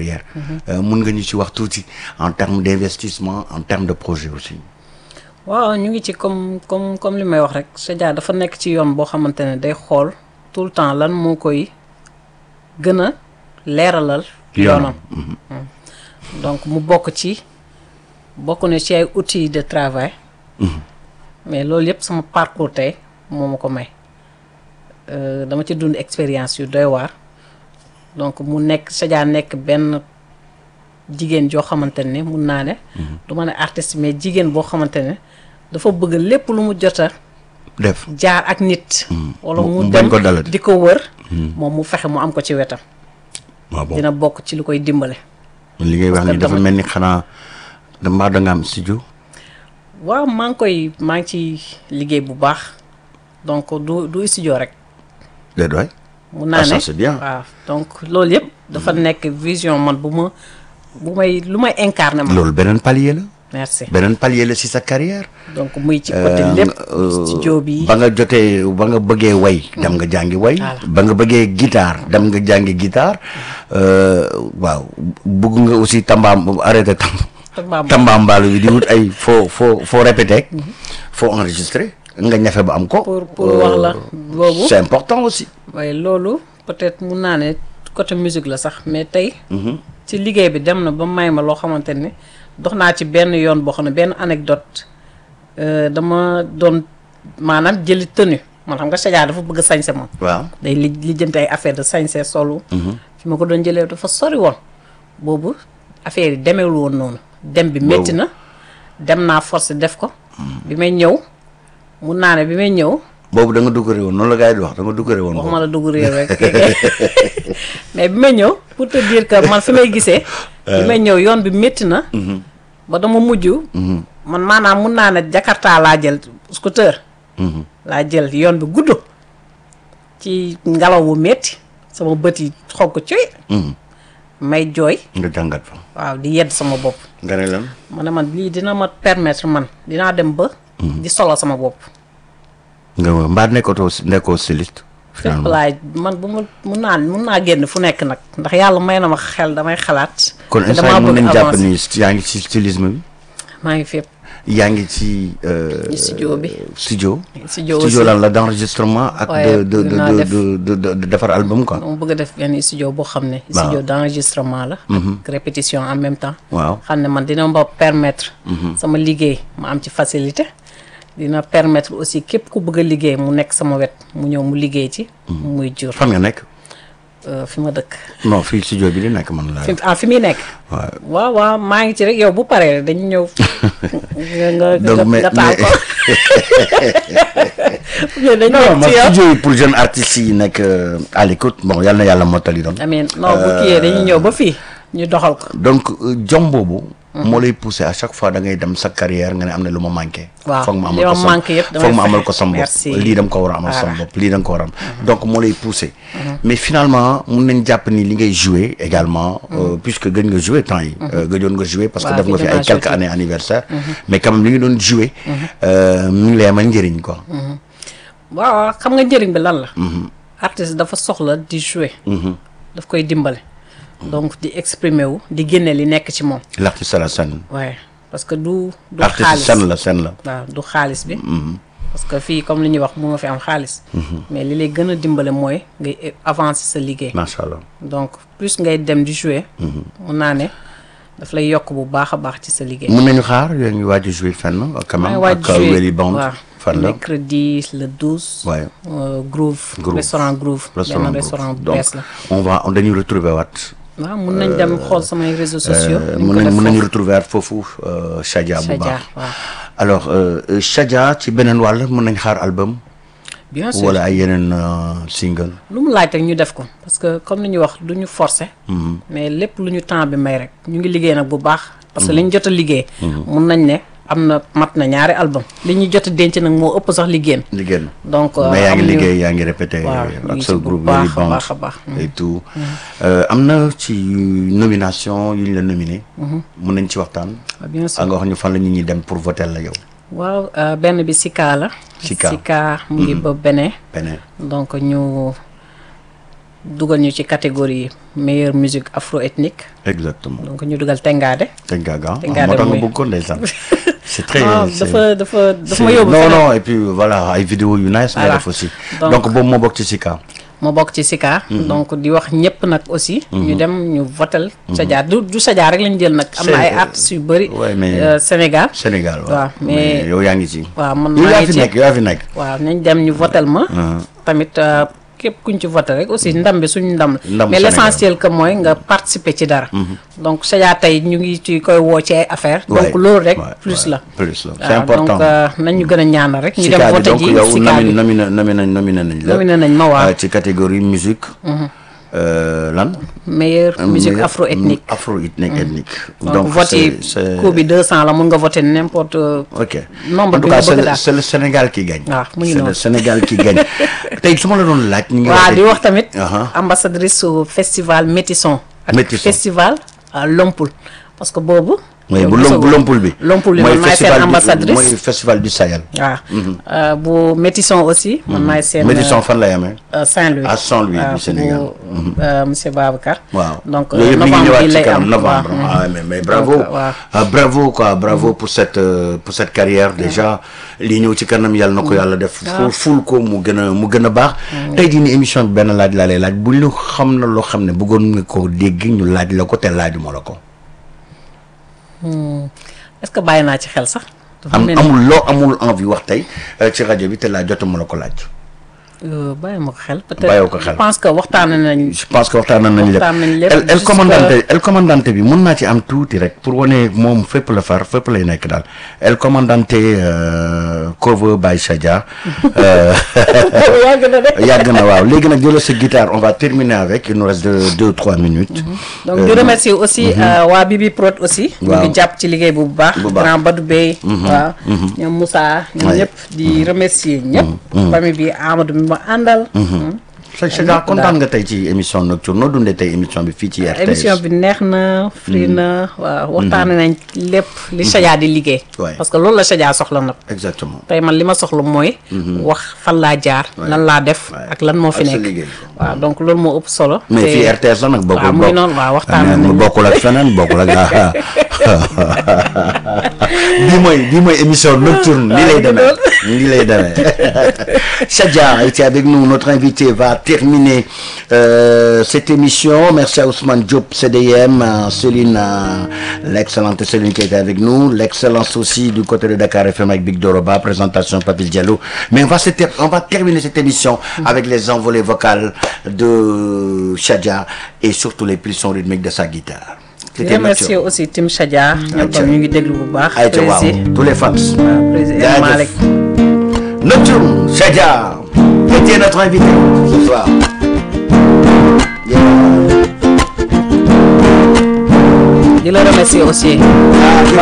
carrière Euh, mun nga ñu ci wax tuuti en termes d'investissement en termes de projet aussi waaw ñu ngi ci comme comme comme li may wax rek Sadia dafa nekk ci yoon boo xamante ne day xool tout le temps lan moo koy gën a leeralal yoonam Mm. donc mu bokk ci bokk na ci ay outils de travail mais loolu yëpp sama parcours tey moo ma ko may Euh, dama ci dund expérience yu doy waar donc mu nekk Sadia nekk benn jigéen joo xamante ne mun naa ne du ma ne artiste mais jigéen boo xamante ne dafa bëgg lépp lu mu jota def jaar ak nit wala Mu- mu mu bañ dem ko dalati. di ko wër moom mu fexe mu am ko ci wetam waaw bon dina bokk ci lu koy dimbale li ngay wax parce que ni dafa dama- mel ni xanaa da mbaa da nga am studio waaw maa ngi koy maa ngi ci liggéey bu baax donc du du studio rek déet waay mun naa Ah, ça, ne c'est bien. waaw donc loolu yëpp dafa nekk vision man bu ma bu may lu may incarné ma loolu beneen palier la merci beneen palier la si sa carrière donc muy ci côté Euh, lépp euh, studio bi ba nga jotee ba nga bëggee way dem nga jàngi way Voilà. ba nga bëggee guitare dem nga jàngi guitare euh, waaw bëgg nga aussi tambaam arrêté tam Tambaam- tambaambaalu bi di wut ay foo foo foo répété foo enregistré nga ñafe ba am ko pour pour wax la boobu c'est important aussi waaye loolu peut-être mun naa ne côté musique la sax mais tey ci liggéey bi dem na ba may ma loo xamante ne dox naa ci benn yoon boo xam ne benn anecdote euh, dama doon maanaam jëli tenue man xam nga Sadia dafa bëgg a sañse moom waaw day li lijjanti ay affaire de sañse solu fi ma ko doon jëlee dafa sori woon boobu affaire yi demeewul woon noonu dem bi métti na dem naa force def ko bi may ñëw mun naa ne bi may ñëw boobu da nga duggare woon noonu la gars yi di wax da nga duggare woon waxuma la dugg réew rek mais bi may ñëw pour te dire que man fi may gisee bi may ñëw yoon bi métti na ba dama mujj man maanaam mun naa ne Jakarta laa jël scooter laa jël yoon bi gudd ci ngelaw wu métti sama bët yi xonk coy may jooy nga jàngat fa waaw di yedd sama bopp nga ne lan ma ne man lii dina ma permettre man dinaa dem ba di solo sama bopp nga mbaa nekkatoo nekkoo styliste fépp finalement laay man bu ma mun naa mun naa génn fu nekk nag ndax yàlla may na ma xel damay xalaat kon te instant damaa mën nañ bëgg jàpp avancer. ni yaa ngi ci stylisme bi maa ngi fépp yaa ngi ci euh, Ci studio bi. studio studio studio aussi lan la d'enregistrement ak Ouais, de de dinaa de def. de de de de defar album quoi dama bëgg a def benn studio boo xam ne studio d'enregistrement la ak répétition en même temps waaw xam ne man dina ma permettre sama liggéey ma am ci facilité dina permettre aussi képp ku bëgg a liggéey mu nekk sama wet mu ñëw mu liggéey ci muy jur fan nga nekk euh, fi ma dëkk non fii studio bi di nekk man la fi ah fi muy nekk waaw waaw waaw maa ngi ci rek yow bu paree rek dañu ñëw nga nga Donc, nga mais- nga taal ko mais dañu non ñëw ma ci yow studio yi pour jeunes artistes yi nekk euh, à l'écoute bon yal na yàlla mottali doon amiin non bu kiyee dañuy ñëw ba fii ñu doxal ko donc euh, jom boobu moo lay pousser à chaque fois da ngay dem sa carrière nga ne am na lu ma manqué Waaw, foog ma li amal ko ma sam manqué yëpp damay foog ma amal fexe. ko sam bopp Merci. lii dama ko war a amal sam Voilà. bopp lii da nga ko war a am donc moo lay pousser mais finalement mun nañ jàpp ni li ngay jouer également euh, puisque gëj nga jouer temps yi euh, gëjoon nga jouer parce que Waaw, def nga fi gëjoon ay naa quelques jouer. années anniversaire mais quand même li nga doon jouer euh, mi ngi lay amal njëriñ quoi waaw xam nga njëriñ bi lan la artiste dafa soxla di jouer daf koy dimbale donc di exprimer wu di génne li nekk ci moom l'artiste à la scène waaye parce que du du artiste xaalis scène la scène la waaw du xaalis bi parce que fii comme li ñuy wax mënoo fi am xaalis mais li lay gën a dimbale mooy ngay avancer sa liggéey macha allah donc plus ngay dem di jouer mun naa ne daf lay yokk bu baax a baax ci sa liggéey mun nañu xaar yaa ngi waaj a jouer fenn quand maa même ngi waaj ak jouer Welly Band waaw fan la mercredi le 12 Ouais. euh, Groove Groove. restaurant Groove restaurant benn Groove. restaurant bu donc bees la on va on dañuy retrouver waat waaw mun nañ dem xool samay réseaux sociaux Euh, dañ mun ko nañ def mun nañu foofu. retrouver waat foofu euh, Chadia bu Chadia, baax waaw. alors euh, euh, Chadia ci beneen wàll mun nañ xaar album bien sûr wala ay yeneen euh, single lu mu laaj rek ñu def ko parce que comme ni ñuy wax du ñu forcer mais lépp lu ñu temps bi may rek ñu ngi liggéey nag bu baax parce que li ñu jot a liggéey mun nañ ne am na mat na ñaari album li ñu jot a denc nag moo ëpp sax liggéeyam liggéey donc mais yaa ngi amuñu- liggéey yaa ngi répété waaw, ñu ak ngi sa ci bu groupe baax Welly a Band baax a baax. et tout Euh, am na ci nomination yu ñu la nominé mun nañ ci waxtaan Ah, bien sûr a nga wax ñu fan la ñu ñuy dem pour voter la yow waaw euh, benn bi Sika la Sika. Sika mu ngi ba benee beneen donc ñu dugal ñu ci catégorie meilleure musique afro-ethnique exactement donc ñu dugal Tengadé. Tengaga Tengadé moo tax nga mooy- bëgg ko ndeysaan c'est très non c'est- dafa dafa dafa ma c'est- yóbbu non feneen. non et puis voilà ay vidéo yu nice nga Voilà. def aussi Donc- donc boobu moo bokk ci Sika ma bokk ci Sika. donc di wax ñëpp nag aussi. ñu dem ñu votel Sadia du du Sadia rek lañ jël nag. am na C'est- ay artistes yu bëri. ouais, mais- euh, Sénégal. Sénégal waaw waaw, mais- yow yaa ngi ci waaw man yow maa yaa ngi fi ci nekk yow yaa fi nekk waaw nañ dem ñu votel ma. tamit euh, képp kuñ ci voté rek aussi ndam bi suñu ndam la. Ndamu mais l' Sénégal. essentiel que mooy nga participer ci dara. donc Sadia tey ñu ngi ci koy woo ci ay affaires. Ouais, donc loolu rek ouais, plus ouais, la. plus la c'est waaw, important donc euh, nañ ñu gën a ñaanal rek. ñu dem Sika bi voté donc ji yow Sika nominé bi nominé nominé nominé nañ la nominé nañ ma waaw. Euh, ci catégorie musique euh, lan meilleure musique Meilleur- afro-ethnique. afro-ethnique ethnique donc vote yi c'est- c'est- coût bi 200 la mun nga voter n'importe ok nombre en tout bi cas nga c'est bëgg le, daal. c'est le Sénégal qui gagne waaw mu ngi c'est le noonu. Sénégal qui gagne tey su ma la doon laaj ñu ngi waaw waxee- di wax tamit Aha. ambassadrice su festival Métisson ak Métisson. festival euh, Lompul parce que boobu mooy yow bu gisagoo. lom bu lompul bi Lompul bi mooy man maay seen festival du- ambassadrice mooy festival du Sahel waaw Euh, bu Métisson aussi man maay seen Médisson fan lay amee euh, Saint-Louis à Saint-Louis waaw, du Sénégal bu euh, monsieur Babacar waaw donc yooyu yëpp mi ngi novembre ñëwaat bi ci lay kanam am novembre waaw. ah mais mais bravo Donc, waaw. ah, bravo quoi bravo pour cette euh, pour cette carrière déjà lii ñëw ci kanam yàlla na ko yàlla def ful ful ko mu gën a mu gën a baax tey jii ni émission bi benn laaj laa lay laaj bu ñu xam na loo xam ne bëggoon nga ko dégg ñu laaj la ko te laajuma la ko est-ce que bàyyi naa ci xel sax dafa am mel ni amul loo amul envie wax tey euh, ci rajo bi te laa jotuma la ko laaj euh, bàyyi ma ko xel Bàyyiwoo peut-être ko xel. je pense que waxtaan nañ je pense que waxtaan nañ lépp Waxtaan nañ lépp, el el juste commandante que- el commandante bi mun naa ci am tuuti rek pour wane moom fépp la far fépp lay nekk daal el commandante euh, cover by Sadia euh, yàgg na de yàgg na waaw léegi nag jëlal sa guitare on va terminer avec il nous reste deux deux trois minutes donc di remercier aussi euh, waa Bibi Prod aussi ñu Waaw. ngi jàpp ci liggéey bu baax Bu baax. grand Badou Bey waaw ñoom Moussa ñoom Ouais. ñëpp di remercier ñëpp famille bi Amadou mi ma àndal sa Sadia kontaan nga tey ci émission nocturne noo dundee tey émission bi fii ci RTS émission bi neex na fri na waaw waxtaane nañ lépp li Sadia di liggéey Ouais. parce que loolu la Sadia soxla nag exactement tey man li ma soxla mooy wax fan laa jaar lan laa def Ouais. ak lan moo fi Ak sa nekk liggéey. waaw donc loolu moo ëpp solo mais te- fii RTS la nag bokkul waaw mu ngi bokk- noonu waaw waxtaan Ah, nañ bokkul ak feneen bokkul ak ah bii mooy bii mooy émission nocturne lii lay demee lii lay demee Sadia était avec nous notre invité va terminer euh, cette émission merci à Ousmane Diop CDM à Céline à l'excellente Céline qui était avec nous l'excellence aussi du côté de Dakar FM avec Big Doroba présentation Papil Diallo mais on va se ter- on va terminer cette émission avec les envolées vocales de Sadia et surtout les pulsions rythmiques de sa guitare di C'était remercier Nocturne. aussi Tim Sadia ñoom Aïcha. tam ñu ngi déglu bu baax Aïcha waaw Prési tous les fans waaw Prési Jaajëf. El Malick Nocturne Sadia était notre invité ce soir Yeah. di la remercier aussi Ah,